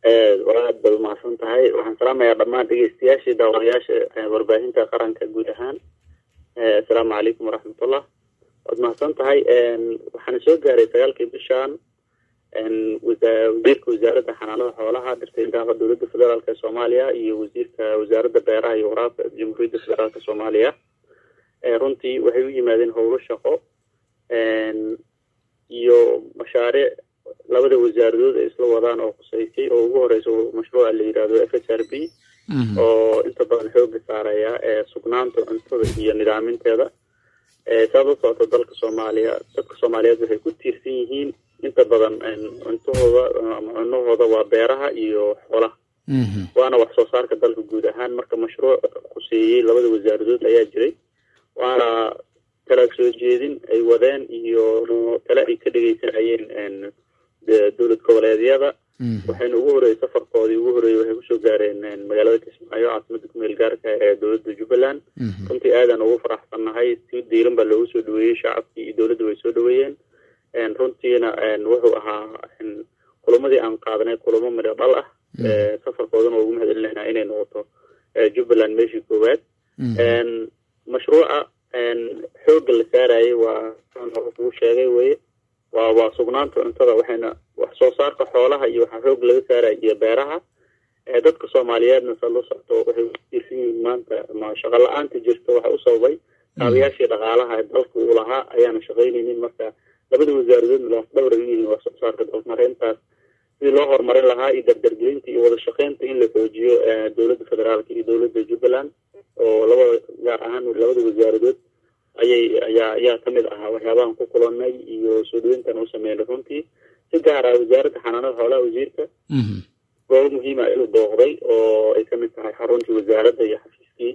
waa aad baad umahadsan tahay waxaan salaamayaa dhammaan dhegeystayaashii daawadayaasha warbaahinta qaranka guud ahaan assalaamu calaykum waraxmatullah waad mahadsan tahay waxaana soo gaaray sagaalkii bishan wasiirka wasaaradda xanaanada xoolaha dhirtayndaaqa dowladda federaalk ee soomaaliya iyo wasiirka wasaaradda beeraha iyo waraabka jamhuuriyadda federaalk soomaaliya runtii waxay u yimaadeen howlo shaqo iyo mashaariic labada wasaaradood ay isla wadaan oo khuseysay oo ugu horeysa mashruuca la yidhahdo f h r b oo inta badan xooga saaraya sugnaanta cuntada iyo nidaaminteeda saad u socota dalka soomaaliya dadka soomaaliyeed waxay ku tiirsan yihiin inta badan cuntahooda ama cunahooda waa beeraha iyo xoolaha waana wax soo saarka dalka guud ahaan marka mashruuc khuseeyey labada wasaaradood ayaa jiray waana talaag soo jeedin ay wadeen iyo tale ay ka dhegeysanayeen dowlad goboleedyada waxayna ugu horreeyey safarkoodii ugu horreeyey waxay kusoo gaareen magaalada kismaayo caasimada kumeel gaarka ee dowladda jubbaland runtii aadan ugu faraxsannahay si diiran baa loogu soo dhaweeyey shacabkii iyo dowladda way soo dhaweeyeen runtiina wuxuu ahaa kulamadii aan qaadanay kulamo midho dhal ah safarkoodana waa ugu mahad celinayna inay noqoto jubbaland meeshii koowaad mashruuca xoogga la saarayay waa hore kugu sheegay weye waa waa sugnaanta cuntada waxayna wax soo saarka xoolaha iyo waxaa xoog laga saaraya iyo beeraha dadka soomaaliyeedna sa la socto waxay utiirsan yihiin maanta ma shaqo la-aanta jirta waxa u sababay kaabayaashii dhaqaalaha ee dalka uu lahaa ayaana shaqaynaynin marka labada wasaaradoodna lafdhawr ay u yihiin wax soo saarka dalmareyntaas sidii loo horumarin lahaa iyo dardargelinta iyo wada shaqeynta in la xoojiyo dowladda federaalka iyo dowladda jubbaland oo labada gaar ahaan labada wasaaradood ayay ayaa ayaa kamid ahaa waxyaabahan ku kulanay iyo soo dhaweyntan u sameynay runtii si gaar ah wasaaradda xanaanada xoolaha wasiirka goobo muhiima ayuu booqday oo ay kamid tahay xaruntii wasaaradda iyo xafiiskii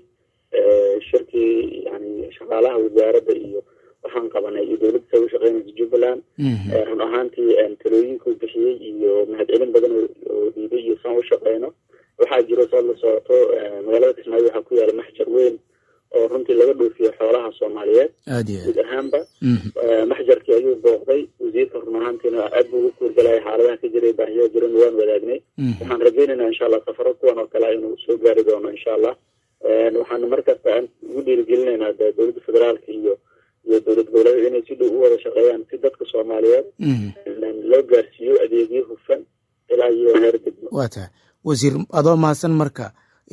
shirkii yani shaqaalaha wasaaradda iyo waxaan qabanay iyo dowladda sa u shaqeynaysa jubbaland run ahaantii talooyinkuu bixiyey iyo mahadcelin badan oo dhiibay iyo saan u shaqeyno waxaa jiro saad la socoto magaalada kismaayo waxaa ku yaala maxjar weyn oo runtii laga dhoofiyo xoolaha soomaaliyeed guud ahaanba maxjarkii ayuu booqday wasiirka run ahaantiina aad buu ugu kuurgalaya xaaladaha ka jiray baahiyaa jiran waan wadaagnay waxaan rajaynaynaa insha allah safaro kuwan oo kale inuu soo gaari doono insha allah waxaana markasta aan ugu dhiirigelinaynaa de dowladda federaalka iyo iyo dowlad goboleed inay si dhow u wada shaqeeyaan si dadka soomaaliyeed loo gaarsiiyo adeegyo hufan ilaa iyo heer degmo waa tahay wasiir adoo mahadsan marka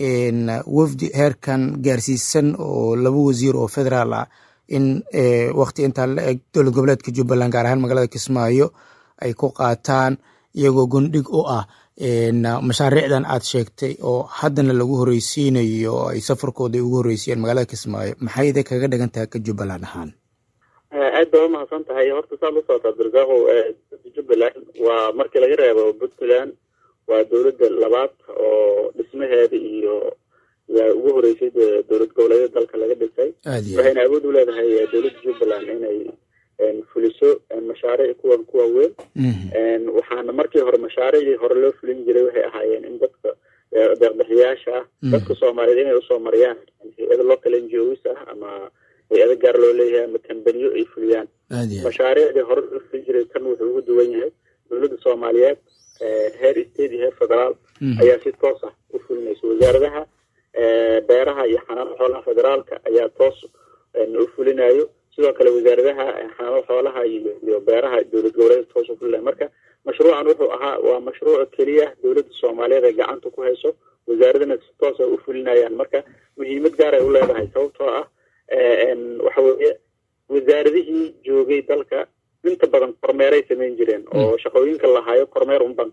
wafdi heerkan gaarsiisan oo laba wasiir oo federaal ah in wakti intaa la eg dowlad goboleedka jubbaland gaar ahaan magaalada kismaayo ay ku qaataan iyagoo gondhig u ah mashaariicdan aad sheegtay oo haddana lagu horeysiinayo oo ay safarkooda ugu horreysiyeen magaalada kismaayo maxay idin kaga dhigan tahay ka jubbaland ahaan aad baa umahadsan tahay horta saad la socota abdirasaaqow jubbaland waa markii laga reebo puntland waa dowladda labaad oo dhismaheeda iyo yaa ugu horeysay dowlad goboleedyada dalka laga dhisay waxayna awood u leedahay dowladda jubbaland inay fuliso mashaariic kuwan kuwa weyn waxaana markii hore mashaariicdii hore loo fulin jiray waxay ahaayeen in dadka deeqbixiyaasha ah dadka soomaaliyeed inay usoo mariyaan hay-ada local n g os ah ama hay-ada gaar loo leeyahay ama kambaniyo ay fuliyaan mashaariicdii hore loo fulin jiray kan wuxuu ugu duwan yahay dowladda soomaaliyeed heer state iyo heer federaal ayaa si toos ah u fulinaysa wasaaradaha beeraha iyo xanaanada xoolaha federaalka ayaa toos u fulinayo sidoo kale wasaaradaha xanaanada xoolaha iyo beeraha dowlad goboleed toos u fulinayo marka mashruucan wuxuu ahaa waa mashruuc keliya dowladda soomaaliyeed ay gacanta ku hayso wasaaradana si toos a u fulinayaan marka muhiimad gaar ay u leedahay sababtoo ah waxa weeye wasaaradihii joogay dalka inta badan kormeeray samayn jireen oo shaqooyinka lahaayo kormeer unba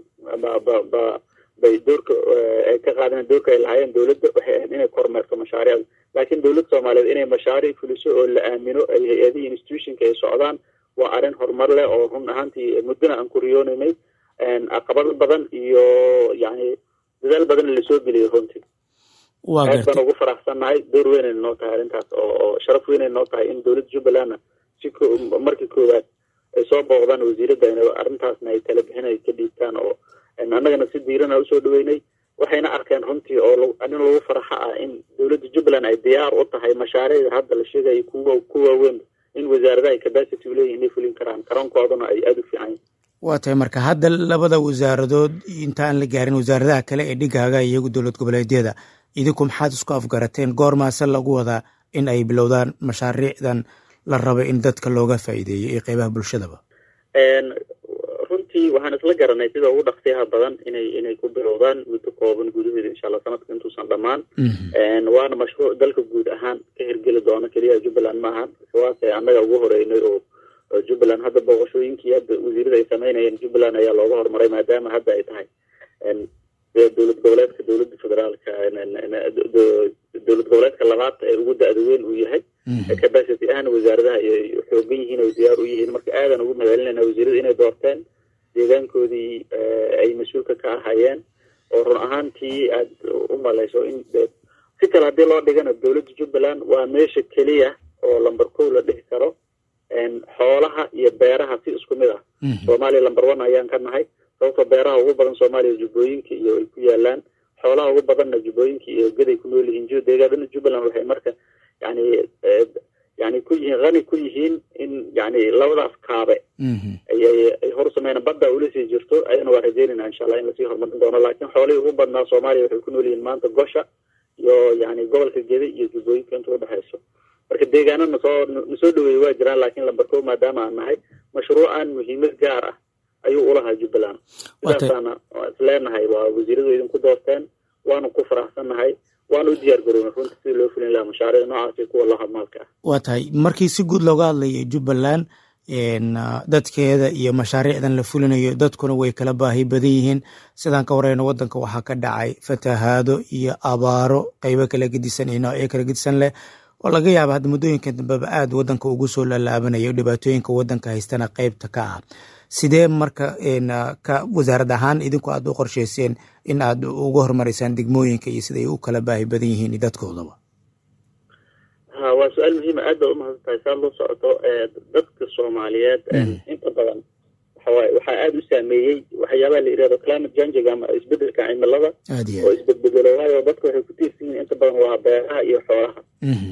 bay doorka ay ka qaadeen doorka ay lahaayeen dowladda waxay ahayd inay kormeerto mashaariicda laakiin dowladda soomaaliyeed inay mashaariic fuliso oo la aamino ay hay-adihii institutionka ay socdaan waa arrin horumar leh oo run ahaantii muddona aan ku riyoonaynay caqabado badan iyo yani dadaal badan lasoo geliyay runtii aad baan ugu faraxsannahay door weynay noo tahay arrintaas oo sharaf weynay noo tahay in dowladda jubbalandna si markii koowaad ay soo booqdaan wasiiradda arrintaasna ay tala bixin ay ka dhiibtaan oo annagana si diirana usoo dhaweynay waxayna arkeen runtii oo in lagu faraxa ah in dowladda jubbaland ay diyaar u tahay mashaariicda hadda la sheegaya kuwa ku waaweyn in wasaaradaha ay capacity uleeyihin inay fulin karaan karankoodana ay aada u fiican waa tahay marka hadda labada wasaaradood inta aan la gaarin wasaaradaha kale ee dhigaaga iyagu dowlad goboleedyada idinku maxaad isku afgarateen goormaase lagu wadaa in ay bilowdaan mashaariicdan la raba in dadka looga faa'iideeyo iyo qeybaha bulshadaba runtii waxaan isla garanay sida ugu dhaqsiyaha badan inay inay ku bilowdaan muddo kooban gudaheeda insha allah sanadka intuusan dhammaan waana mashruuc dalka guud ahaan ka hirgeli doono keliya jubbaland maahan waase annaga ugu horeynay oo jubbaland hadda booqashooyinkii hadda wasiirada ay sameynayeen jubbaland ayaa looga horumaray maadaama hadda ay tahay dowlad goboleedka dowladda federaalka dowlad goboleedka labaad ee ugu da-da weyn uu yahay capacity ahna wasaaradaha ay xoogan yihiin oo diyaar u yihiin marka aadan ugu magaalinayna wasiirada inay doorteen deegaankoodii ay mas-uulka ka ahayeen oo run ahaantii aad u malayso in si kale haddii loo dhigana dowladda jubbaland waa meesha keliya oo lamber kow la dhihi karo xoolaha iyo beeraha si isku mid ah soomaaliya lamber one ayaan ka nahay sababtoo beeraha ugu badan soomaaliya jubbooyinka iyo ay ku yaalaan xoolaha ugu badanna jubbooyinka iyo gaday ku nool yihiin deegaadana jubbaland waxay marka yani yani ku yihiin hani ku yihiin in yani labadaas kaabe ay hor sameynaan badda ula sii jirto ayana waa rajeynayna insha allah in lasii horumarin doono laakiin xoolihii ugu badnaa soomaaliya waxay ku nool yihiin maanta gosha iyo yani gobolka geda iyo jubbooyinka inta udhexayso marka deegaano nasoo nasoo dhaweeyey waa jiraan laakiin lamber kow maadaama aan nahay mashruucan muhiimad gaar ah ayuu ulahaa jubbaland sidaasaana isleenahay waa wasiiradu idinku doorteen waanu ku faraxsannahay waanu u diyaar garoona runta sidii loo fulin lahaa mashaariic noocaasi kuwa lahadmaalka ah waa tahay markii si guud looga hadlayo jubbaland dadkeeda iyo mashaariicdan la fulinayo dadkuna way kala baahi badan yihiin sidaan ka wareyno wadanka waxaa ka dhacay fatahaado iyo abaaro qeybo kala gedisan iyo noocyo kala gedisan leh oo laga yaaba hadda muddooyinka dambeba aad wadanka ugu soo lalaabanayo dhibaatooyinka wadanka haystana qeybta ka ah sidee marka ka wasaarad ahaan idinku aad u qorsheyseen in aad uga horumareysaan degmooyinka iyo siday u kala baahi badan yihiin dadkoodaba ha waa su-aal muhiima aad baad umahadsan tahay saad loo socoto dadka soomaaliyeed inta badan waxawaaye waxaa aada u saameeyey waxyaabaha la yidhahdo climate changing ama isbedelka cimilada oo isbedbedelo waayo dadka waxay ku tiirsan yihiin inta badan waa beeraha iyo xoolaha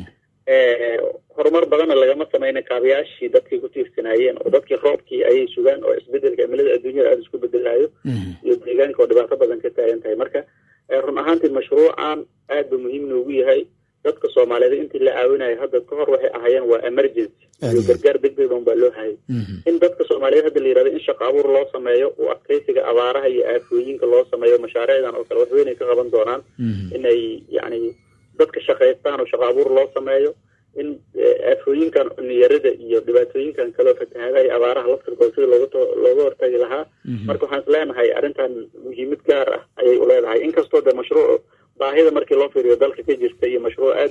horumar badanna lagama sameyna kaabayaashii dadkay ku tiirsanaayeen oo dadkii roobkii ayay sugaan oo isbedelka cimilada adduunyada aada isku bedelaayo iyo deegaanka oo dhibaato badan ka taagan tahay marka run ahaantii mashruucan aad ba muhiim noogu yahay dadka soomaaliyeed intii la caawinayo hadda ka hor waxay ahaayeen waa emergency iyo gargaar degdeg un baa loo hayay in dadka soomaaliyeed hadda la yirahdo in shaqo abuur loo sameeyo oo adkeysiga abaaraha iyo aafooyinka loo sameeyo mashaariicdan oo kale waxweynay ka qaban doonaan inay yani dadka shaqaystaan oo shaqo abuur loo sameeyo in aafooyinkan niyarada iyo dhibaatooyinkan kaleo fatahaadaha iyo abaaraha laftirkooda sida looga looga hortagi lahaa marka waxaan is leenahay arrintan muhiimad gaar ah ayay u leedahay inkastoo de mashruuc baahida markii loo fiiriyo dalka ka jirta iyo mashruuc aad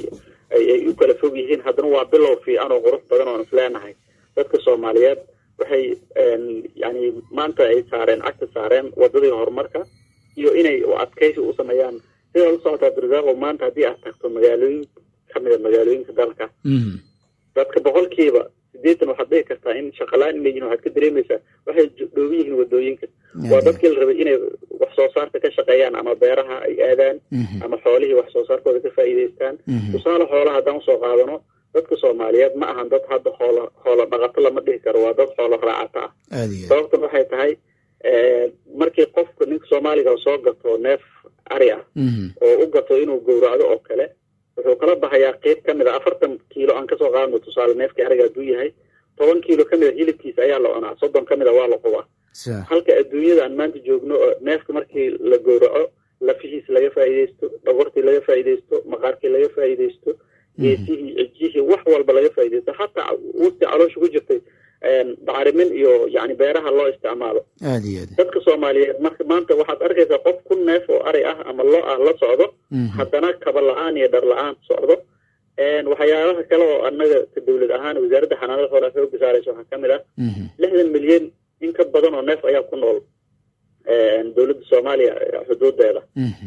ay u kala fog yihiin haddana waa bilow fiican oo qurux badan oon is leenahay dadka soomaaliyeed waxay yani maanta ay saareen cagta saareen wadadii horumarka iyo inay adkaysi u sameeyaan sidaa la socotaa abdirasaaqo maanta haddii aad tagto magaalooyin kamida magaalooyinka dalka dadka boqolkiiba sideetan waxaad dhihi kartaa in shaqalaan inay yihin waxaad ka dareemaysaa waxay dhooban yihiin wadooyinka waa dadkii la rabay inay wax soo saarka ka shaqeeyaan ama beeraha ay aadaan ama xoolihii wax soo saarkooda ka faa'iidaystaan tusaale xoolaha haddaan usoo qaadano dadka soomaaliyeed ma ahan dad hadda xoola xoola dhaqato lama dhihi karo waa dad xoola raacata ah sababtan waxay tahay markii qofka ninka soomaaliga soo gato neef ari ah oo u gato inuu gowracdo oo kale wuxuu kala bahayaa qeyb ka mid a afartan kiilo aan kasoo qaadno tusaale neefkii ariga hadduu yahay toban kiilo ka mid a hilibkiisa ayaa la cunaa soddon ka mid a waa la qubaa halka adduunyada aan maanta joogno oo neefka markii la gowraco lafihiis laga faa'iidaysto dhogortii laga faa'iidaysto maqaarkii laga faa'iidaysto geesihii cijihii wax walba laga faa'iidaysto hataa wustii caloosha ku jirtay bacrimin iyo yani beeraha loo isticmaalo dadka soomaaliyeed marka maanta waxaad arkaysaa qof kun neef oo ari ah ama lo ah la socdo haddana kaba la-aan iyo dhar la-aan socdo waxyaabaha kale oo anaga ka dowlad ahaan wasaaradda xanaanada xoolaha xooga saaraysa waxaa kamid ah lixdan milyan in ka badan oo neef ayaa ku nool dowladda soomaaliya xuduudeeda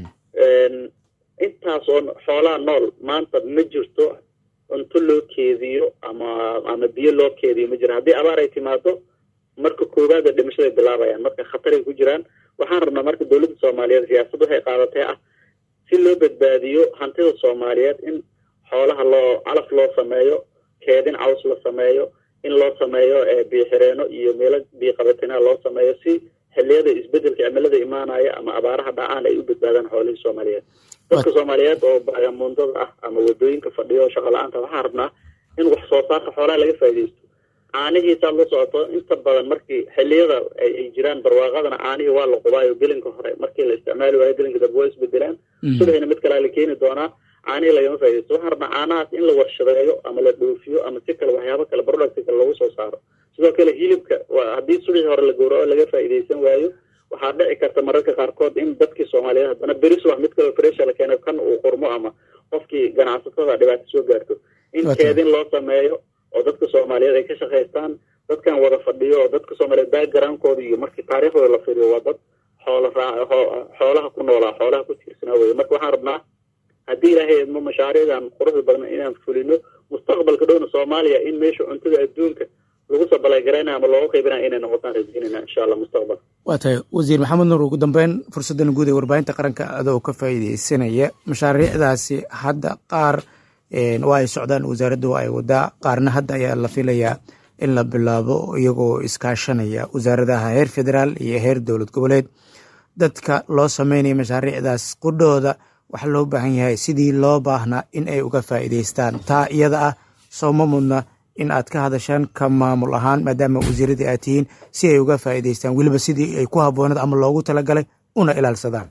intaas oo xoolaha nool maanta ma jirto cunto loo keediyo ama ama biyo loo keediyo ma jira haddii abaar ay timaado marka koowaada dhimashaday bilaabayaan marka khataray ku jiraan waxaan rabnaa marka dowladda soomaaliyeed siyaasad waxay qaadatay ah si loo badbaadiyo hantida soomaaliyeed in xoolaha loo calaf loo sameeyo keedin caws la sameeyo in loo sameeyo biyoxireeno iyo meelo biyoqabatina loo sameeyo si xiliyada isbedelka cimilada imaanaya ama abaaraha dhacaan ay u badbaadaan xoolihii soomaaliyeed dadka soomaaliyeed oo baagamuundada ah ama wadooyinka fadhiyo shaqa la-aanta waxaan rabnaa in wax soo saarka xoolaha laga faaidaysto caanihiisaad la socoto inta badan markii xiliyada ay jiraan barwaaqadana caanihii waa la qubaayo gelinka hore markii la isticmaali waayo gelinka dambe waa isbedelaan subaxina mid kalea la keeni doonaa caanihii lagama faa'idaysto waxaan rabnaa caanahaas in la warshadeeyo ama la dhoofiyo ama si kale waxyaabo kale product kale lagu soo saaro sidoo kale hilibka haddii subaxii hore la gowraco laga faa'iidaysan waayo waxaa dhici karta mararka qaarkood in dadkii soomaaliyeed haddana beri subax mid kaleo fresha la keeno kan uu qurmo ama qofkii ganacsatada dhibaato soo gaarto in keedin loo sameeyo oo dadka soomaaliyeed ay ka shaqaystaan dadkan wada fadhiyo oo dadka soomaaliyeed backgroundkooda iyo markii taariikhdooda la firiyo waa dad xoola raa xoolaha ku noolaa xoolaha ku tiirsanaa weye marka waxaan rabnaa haddii ilaahay idmo mashaariicdan quruxda badan inaan fulino mustaqbalka dhowna soomaaliya in meesha cuntada adduunka lagu sabaleygarayna ama looga qaybinaya inay noqotaan rajaynayna insha allah mustaqbal waa tahay wasiir maxamed nuur ugu dambeyn fursaddan guud ee warbaahinta qaranka adoo ka faa'iideysanaya mashaariicdaasi hadda qaar waa ay socdaan wasaaradda waa ay wadaa qaarna hadda ayaa la filayaa in la bilaabo iyagoo iskaashanaya wasaaradaha heer federaal iyo heer dowlad goboleed dadka loo sameynaya mashaariicdaas qudhooda waxaa loo baahan yahay sidii loo baahnaa in ay uga faa'iideystaan taa iyada ah sooma mudna in aad ka hadashaan ka maamul ahaan maadaama wasiiradii aad tihiin si ay uga faa'iideystaan weliba sidii ay ku habboonad ama loogu talagalay una ilaalsadaan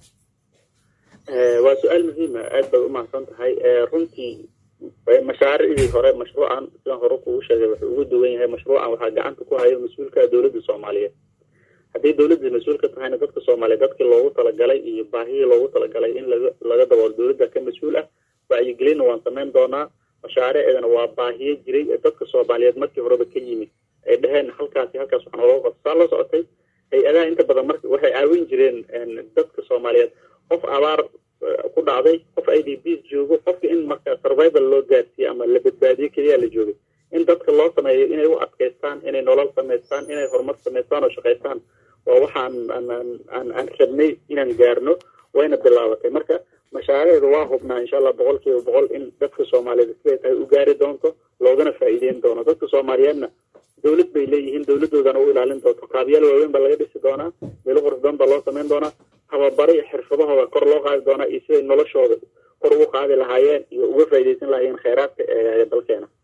waa su-aal muhiima aad bay umahadsan tahay runtii mashaariicdii hore mashruucan sidaan hore kugu sheegay wuxuu ugu duwan yahay mashruucan waxaa gacanta ku hayo mas-uulka dowladda soomaaliyeed haddii dowladda mas-uulka tahayna dadka soomaaliyeed dadkii loogu talagalay iyo baahihii loogu talagalay in laga laga daboolo dowladda ka mas-uul ah wacyigelinna waan samayn doonaa mashaariicdana waa baahiyo jiray ee dadka soomaaliyeed markii horeba ka yimid ay dheheen halkaasi halkaas waxaa nalooga qabto saa la socotay hay-adaha inta badan marka waxay caawin jireen dadka soomaaliyeed qof abaar ku dhacday qof i d b joogo qofka in marka survival loo gaarsiiye ama la badbaadiyo keliya la joogay in dadka loo sameeyo inay u adkaystaan inay nolol samaystaan inay horumar samaystaan oo shaqaystaan waa waxaan aan rabnay inaan gaarno wayna bilaabatay marka mashaariicda waa hubnaa insha allah boqol kiiba boqol in dadka soomaaliyeed siday tahay u gaari doonto loogana faa'iideyn doono dadka soomaaliyeedna dowlad bay leeyihiin dowladoodana u ilaalin doonto kaabiyaal waaweyn baa laga dhisi doonaa meelo qurux badan baa loo samayn doonaa tababaro iyo xirfadahooda kor loo qaadi doonaa iyo siday noloshooda kor ugu qaadi lahaayeen iyo uga faa'iidaysan lahaayeen kheyraadka ee dalkeena